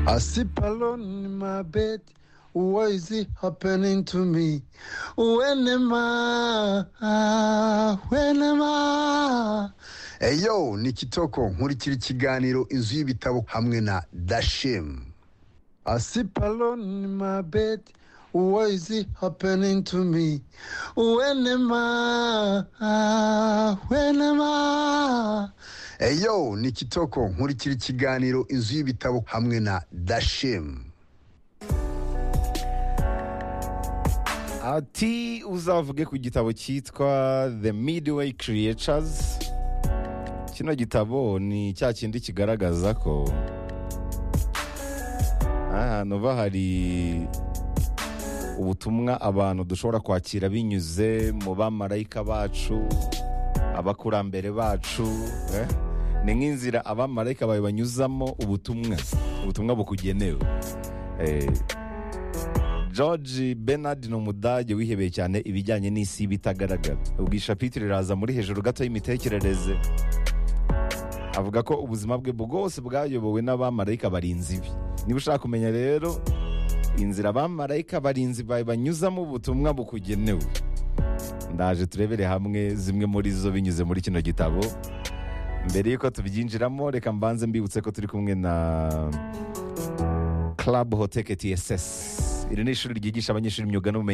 I sleep alone in my bed. Why is it happening to me? When am I? When am I? Eyo, ni Kitoko, nkurikira ikiganiro inzu y'ibitabo hamwe na Dashem. I sleep alone in my bed. Why is it happening to me? When am I? When am I? Eyo, ni Kitoko, nkurikira ikiganiro inzu y'ibitabo hamwe na Dashem. ati uzavuge ku gitabo cyitwa the midway creatures kino gitabo ni cya kindi kigaragaza ko ahantu uba hari ubutumwa abantu dushobora kwakira binyuze mu bamarayika bacu abakurambere bacu eh? ni nk'inzira abamarayika bawe banyuzamo ubutumwa ubutumwa bukugenewe Eh, George Bernard ni umudage wihebeye cyane ibijyanye n'isi bitagaragara ubwo ishapitire riraza muri hejuru gato y'imitekerereze avuga ko ubuzima bwe bwose bwayobowe n'abamarayika barinzi bi niba ushaka kumenya rero inzira abamarayika barinzi bawe banyuzamo ubutumwa bukugenewe ndaje turebere hamwe zimwe muri zo binyuze muri kino gitabo mbere y'uko tubyinjiramo reka mbanze mbibutse ko turi kumwe na Club Hoteke TSS iri ni ishuri ryigisha abanyeshuri imyuga n'ubumenyi